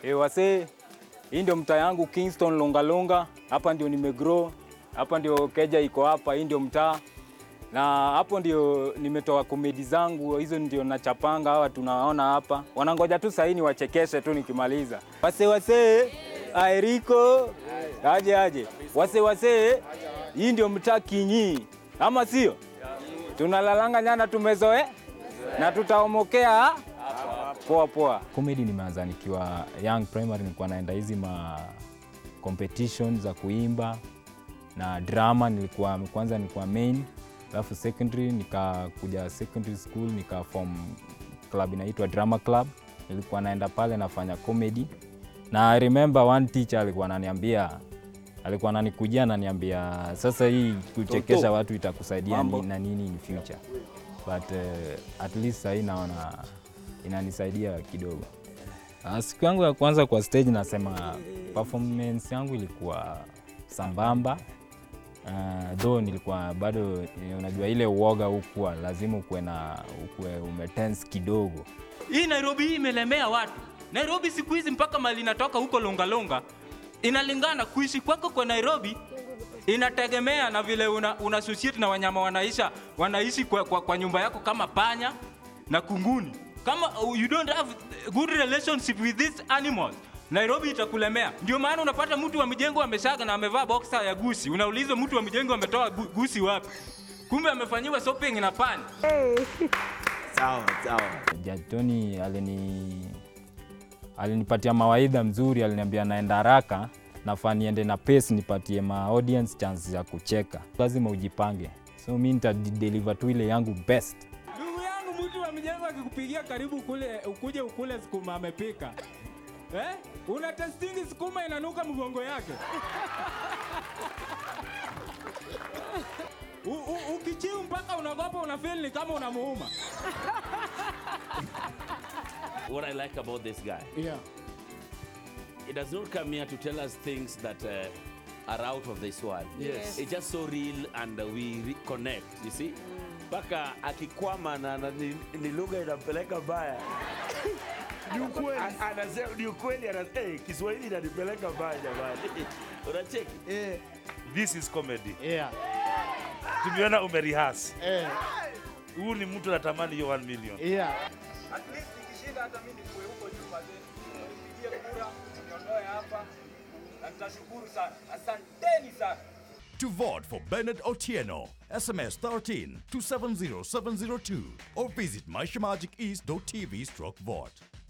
E, wasee, hii ndio mtaa yangu Kingston Longalonga. Hapa ndio nimegrow, hapa ndio keja iko hapa, hii ndio mtaa na hapo ndio nimetoa komedi zangu, hizo ndio nachapanga. Hawa tunaona hapa wanangoja tu saini wachekeshe tu nikimaliza. Wase wase, Aeriko aje aje, wase wase, hii ndio mtaa Kinyi, ama sio? Tunalalanga nyana tumezoe na tutaomokea poa poa. Comedy nimeanza nikiwa young primary, nilikuwa naenda hizi ma competition za kuimba na drama, nilikuwa kwanza nilikuwa main, alafu secondary nikakuja secondary school nika form club inaitwa drama club. Nilikuwa naenda pale nafanya comedy, na I remember one teacher alikuwa ananiambia alikuwa ananikujia ananiambia, sasa hii kuchekesha watu itakusaidia ni, na nini in future but uh, at least sahii naona inanisaidia kidogo. Uh, siku yangu ya kwanza kwa stage nasema performance yangu ilikuwa sambamba. Uh, though nilikuwa bado eh, unajua ile uoga ukuwa lazima ukuwe na ukuwe umetense kidogo. Hii Nairobi hii imelemea watu. Nairobi siku hizi mpaka mali inatoka huko Longalonga, inalingana kuishi kwako kwa Nairobi inategemea na vile una, una associate na wanyama wanaisha wanaishi kwa, kwa, kwa nyumba yako kama panya na kunguni. Kama uh, you don't have good relationship with these animals Nairobi itakulemea. Ndio maana unapata mtu wa mjengo ameshaga na amevaa boxer ya gusi, unaulizwa mtu wa mjengo ametoa gu- gusi wapi? Kumbe amefanyiwa shopping na panya. Sawa, sawa. Judge Tony alini alinipatia mawaidha mzuri, aliniambia naenda haraka, nafaa niende na pace, nipatie ma audience chance ya kucheka. Lazima ujipange, so mi nitadeliver tu ile yangu best. Ndugu yangu, mtu wa mjengo akikupigia karibu kule, ukuje ukule sukuma amepika eh? Una testingi sukuma inanuka mgongo yake U- u- ukichiu mpaka unagopa, unafeel ni kama unamuuma. What I like about this guy, Yeah. he does not come here to tell us things that uh, are out of this world. Yes. It's just so real and uh, we re- connect, you see? Mpaka akikwama na, na ni, ni lugha inampeleka mbaya. Ni ukweli. A- Anasema ni ukweli anasema hey, Kiswahili inanipeleka mbaya jamani. Unacheki? This is comedy. Yeah. Tumeona umerihas. Eh. Huu ni mtu anatamani hiyo 1 million. Yeah. At least nikishinda hata mimi nikuwe huko juu wazee. Nipigie kura, niondoe hapa na nitashukuru sana. Asanteni sana. To vote for Bernard Otieno, SMS 13 to 70702 or visit myshemagicEast.tv stroke vote.